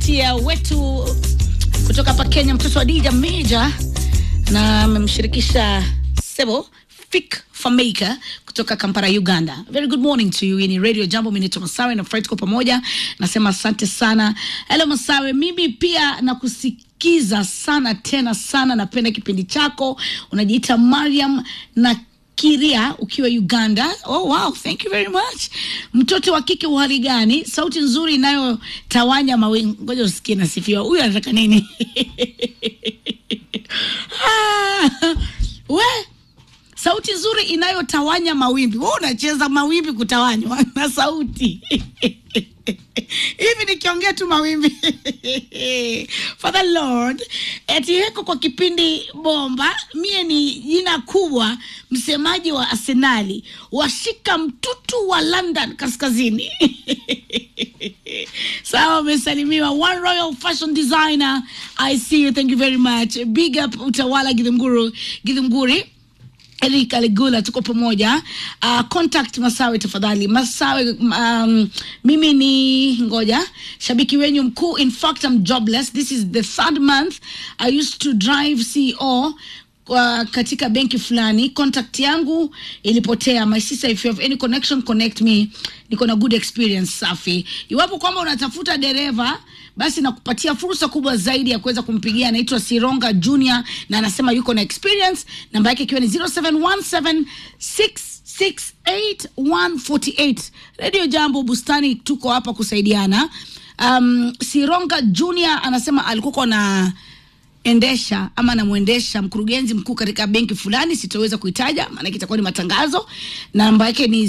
Katia wetu kutoka hapa Kenya, mtoto wa Dija Meja na amemshirikisha Sebo Fik Fameka kutoka Kampala, Uganda. Very good morning to you. Hii ni Radio Jambo, mimi naitwa Masawe na Fred kwa pamoja. Nasema asante sana. Hello Masawe, mimi pia nakusikiza sana tena sana, napenda kipindi chako. Unajiita Mariam na Kiria ukiwa Uganda. Oh, wow, thank you very much. Mtoto wa kike uhali gani? Sauti nzuri inayotawanya mawingu. Ngoja usikie nasifiwa. Huyu anataka nini? ah, we sauti nzuri inayotawanya mawimbi. Wewe unacheza mawimbi kutawanywa na sauti hivi nikiongea tu mawimbi Father Lord eti heko kwa kipindi bomba. Mie ni jina kubwa, msemaji wa Arsenali, washika mtutu wa London kaskazini sawa, umesalimiwa. One Royal Fashion Designer, I see you, thank you very much. Big up Utawala Githunguru, Githunguri Eric Aligula, tuko pamoja. Uh, contact Masawe tafadhali. Masawe, um, mimi ni ngoja, shabiki wenyu mkuu. In fact, I'm jobless. This is the third month. I used to drive CEO uh, katika benki fulani. Contact yangu ilipotea. My sister, if you have any connection, connect me. Niko na good experience. Safi. Iwapo kwamba unatafuta dereva basi nakupatia fursa kubwa zaidi ya kuweza kumpigia. Anaitwa Sironga Junior na anasema yuko na experience, namba yake ikiwa ni 0717668148. Radio Jambo Bustani, tuko hapa kusaidiana. Um, Sironga Junior anasema alikuwa na endesha ama namwendesha mkurugenzi mkuu katika benki fulani, sitoweza kuitaja maanake itakuwa ni matangazo. Namba yake ni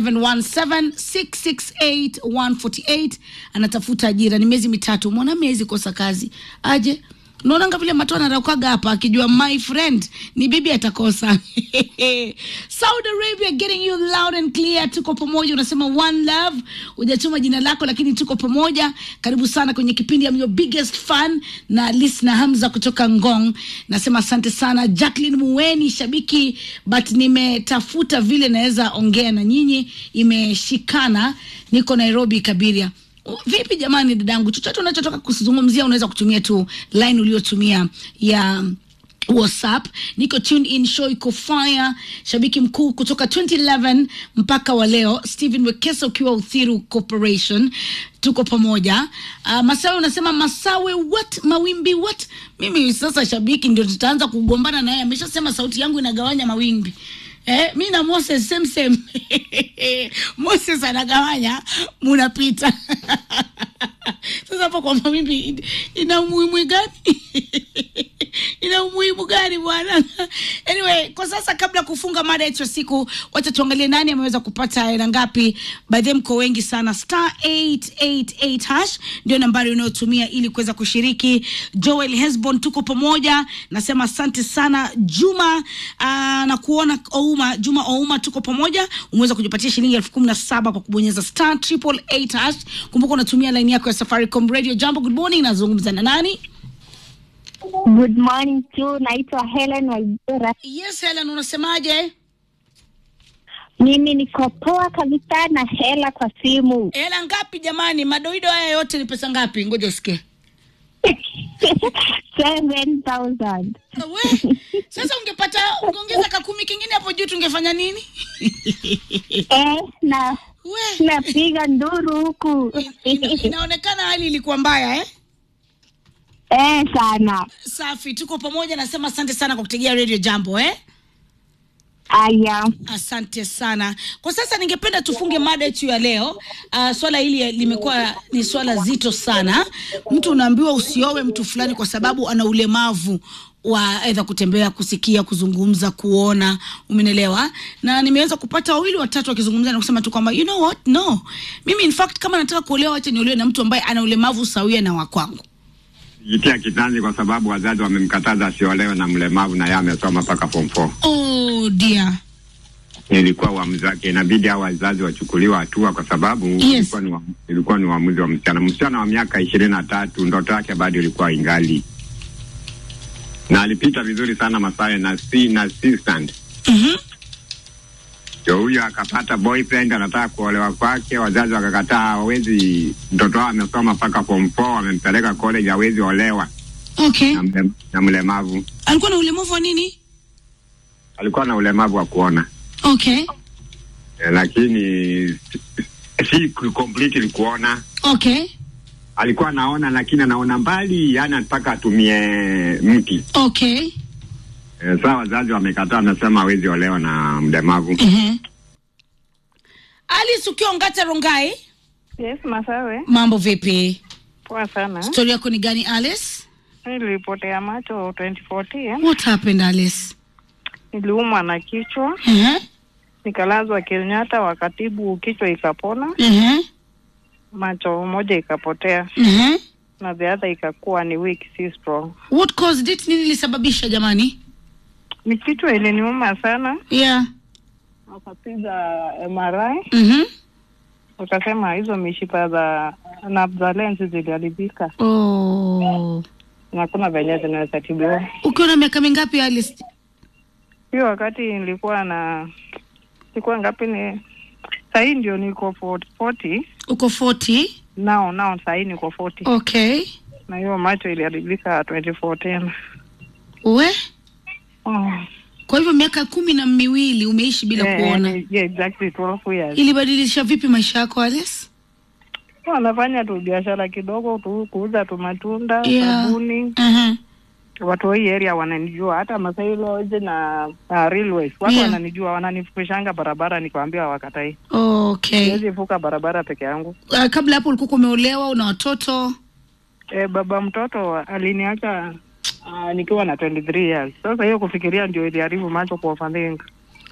0717668148. Anatafuta ajira, ni miezi mitatu. Mwana miezi kosa kazi aje Unaonanga vile matona anaraukaga hapa akijua my friend ni bibi atakosa. Saudi Arabia getting you loud and clear. Tuko pamoja, unasema one love. Hujatuma jina lako lakini tuko pamoja. Karibu sana kwenye kipindi ya your biggest fan na listener Hamza kutoka Ngong. Nasema asante sana Jacqueline Muweni, shabiki but nimetafuta vile naweza ongea na nyinyi, imeshikana. Niko Nairobi Kabiria. Vipi jamani, dadangu, chochote unachotoka kuzungumzia unaweza kutumia tu line uliotumia ya WhatsApp. Niko tuned in, show iko fire. Shabiki mkuu kutoka 2011 mpaka wa leo, Steven Wekesa ukiwa Uthiru Corporation, tuko pamoja. Uh, Masawe unasema Masawe what mawimbi what? Mimi sasa shabiki ndio tutaanza kugombana naye, ameshasema sauti yangu inagawanya mawimbi. Eh, mi na Moses same same. Moses anagawanya munapita. Sasa hapo kwa mawimbi ina umuhimu gani? ina umuhimu gani bwana? Anyway, kwa sasa kabla kufunga mada yetu ya siku, wacha tuangalie nani ameweza kupata hela ngapi. By the mko wengi sana. Star 888 hash ndio nambari unayotumia ili kuweza kushiriki. Joel Hesbon, tuko pamoja. Nasema asante sana Juma aa, na kuona Ouma, Juma Ouma, tuko pamoja. Umeweza kujipatia shilingi elfu kumi na saba kwa kubonyeza star triple eight hash. Kumbuka unatumia line yako ya Safaricom Radio. Jambo, good morning. Nazungumza na nani? Good morning tu, naitwa Helen Waigera. Yes, Helen, unasemaje? Mimi niko poa kabisa na hela kwa simu Hela ngapi jamani? Madoido haya yote ni pesa ngapi? Ngoja usikie. 7000 We, sasa ungepata ungeongeza kakumi kingine hapo juu tungefanya nini? eh, na We, napiga nduru huku ina, inaonekana hali ilikuwa mbaya eh? eh, sana. Safi, tuko pamoja. Nasema asante sana kwa kutegea Radio Jambo eh? Aya, Asante sana. Kwa sasa ningependa tufunge mada yetu ya leo. Uh, swala hili limekuwa ni swala zito sana. Mtu unaambiwa usiowe mtu fulani kwa sababu ana ulemavu wa aidha kutembea, kusikia, kuzungumza, kuona, umenielewa? Na nimeweza kupata wawili watatu wakizungumza na kusema tu kwamba you know what, no, mimi in fact kama nataka kuolewa, acha niolewe na mtu ambaye ana ulemavu sawia na wa kwangu. jitia kitanzi kwa sababu wazazi wamemkataza asiolewe na mlemavu na yeye amesoma mpaka form 4. Oh dear. Ilikuwa uamuzi wake, inabidi hao wazazi wachukuliwa hatua kwa sababu ilikuwa ni wa- ilikuwa ni uamuzi wa msichana. Msichana wa miaka ishirini na tatu, ndoto yake bado ilikuwa ingali, na alipita vizuri sana Masawe na si na assistant Mhm. ndio huyo akapata boyfriend anataka kuolewa kwake, wazazi wakakataa, hawezi. Mtoto wao amesoma mpaka form 4 wamempeleka college, hawezi olewa Okay. na, mle, na mlemavu. Alikuwa na ulemavu wa nini? Alikuwa na ulemavu wa kuona Okay. eh, lakini si completely kuona Okay. alikuwa anaona lakini anaona mbali, yani mpaka atumie mti. Okay. E, saa wazazi wamekataa, wamesema hawezi olewa na mlemavu. Uh-huh. Alice ukiwa Ngata Rongai, Yes, Masawe. mambo vipi? Poa sana. Stori yako ni gani Alice? Nilipotea macho 2014. What happened Alice? Niliumwa na kichwa, Uh-huh. nikalazwa Kenyatta, wakatibu kichwa ikapona, Uh-huh. macho moja ikapotea Uh-huh. na the other ikakuwa ni weak, si strong. What caused it? Nini ilisababisha jamani? Ni kichwa iliniuma sana, Yeah. wakapiga MRI Mhm. wakasema hizo mishipa za nerve za lens ziliharibika Oh. na hakuna venye zinaweza tibiwa. Ukiwa na miaka mingapi Alice? Hiyo wakati nilikuwa na nilikuwa ngapi? Ni sahii ndio niko 40, 40 Uko 40. nao nao sahii niko 40 Okay. na hiyo macho iliharibika 2014. We? Oh. Kwa hivyo miaka kumi na miwili umeishi bila Eh, kuona. yani, yeah, exactly 12 years. Ilibadilisha vipi maisha yako Alice? Wanafanya tu biashara kidogo tu, kuuza tu matunda, Yeah. sabuni. Uh-huh. Watu wa hii area wananijua, hata Masai Lodge na uh, railways watu Yeah. wananijua, wananifukushanga barabara, nikwambia wakatai. Okay. Siwezi vuka barabara peke yangu. Uh, kabla hapo ulikuwa umeolewa una watoto? E, baba mtoto aliniacha uh, nikiwa na 23 years. Sasa hiyo kufikiria ndio iliharibu macho kwa overthink.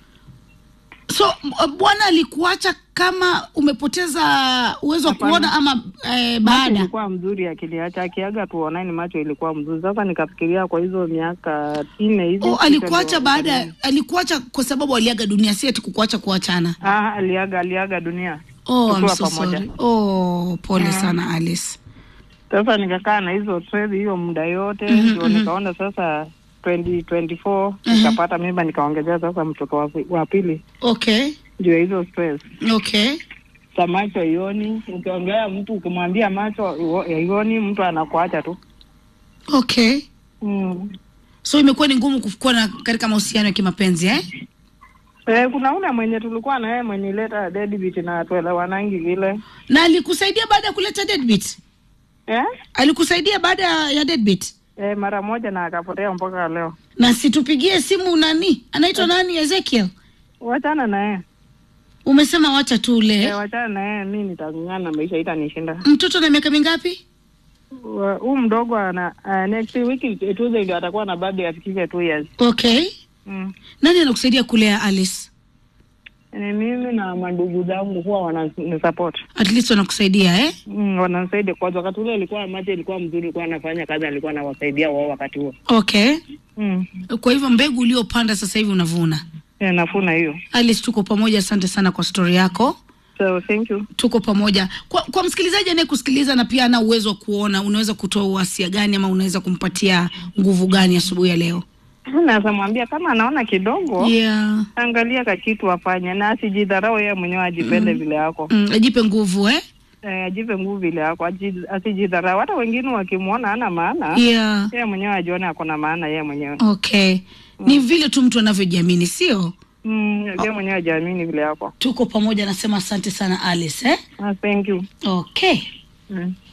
So m- bwana alikuacha kama umepoteza uwezo wa Hapana. kuona ama eh, Macho baada? ilikuwa mzuri akiliacha, akiaga tu online macho ilikuwa mzuri. Sasa nikafikiria kwa hizo miaka nne hivi. Oh, sita alikuacha ndio- baada alikuacha kwa sababu aliaga dunia, si ati kukuacha kuachana. Ah, aliaga aliaga dunia. Oh, I'm Tukiwa so pamoja. sorry. Oh, pole Mm. sana Alice. Sasa nikakaa na hizo stress hiyo muda yote Mhm, ndio mhm. nikaona sasa 2024 Mhm. nikapata mimba nikaongezea sasa mtoto wa, wa pili Okay. ndio hizo stress Okay. sa macho ioni. Ukiongea mtu ukimwambia macho io- ioni, mtu anakuacha tu Okay. mm. So imekuwa ni ngumu kuwa na katika mahusiano ya kimapenzi eh? Eh, kuna ule mwenye tulikuwa na yeye mwenye leta deadbeat na tuelewanangi vile Na alikusaidia baada ya kuleta deadbeat? eh? Alikusaidia baada ya deadbeat? Eh, mara moja na akapotea mpaka leo. Na situpigie simu nani? Anaitwa nani? Ezekiel. Wachana na yeye Umesema wacha tu ule. eh, wachana na yeye, mi nitang'ang'ana na maisha itanishinda. Mtoto na miaka mingapi? Wa- Huu mdogo ana uh, next week Tuesday ndio atakuwa na birthday afikishe two years. Okay. Mm. Nani anakusaidia kulea Alice? Ni mimi na mandugu zangu huwa wananisupport. At least wanakusaidia eh? Mm, wananisaidia kwa wakati ule ilikuwa macho ilikuwa mzuri, ilikuwa anafanya kazi, alikuwa anawasaidia wao wakati huo. Okay. Mm. Kwa hivyo mbegu uliopanda sasa hivi unavuna. Yeah, nafuna hiyo. Alice, tuko pamoja. Asante sana kwa stori yako. So thank you. Tuko pamoja. Kwa, kwa msikilizaji anayekusikiliza na pia ana uwezo wa kuona, unaweza kutoa uhasia gani ama unaweza kumpatia nguvu gani asubuhi ya leo? Naweza mwambia kama anaona kidogo Yeah. angalia kakitu afanye na asijidharau yeye mwenyewe, ajipende vile yako Mm, ajipe nguvu eh? eh, ajipe nguvu vile yako, aji- asijidharau. Hata wengine wakimwona hana maana Yeah. yeye mwenyewe ajione ako na maana yeye mwenyewe Okay. Ni vile tu mtu anavyojiamini, sio? mm, yeye mwenyewe ajiamini vile yako. Tuko pamoja, nasema asante sana Alice eh? Ah, thank you Okay. mm.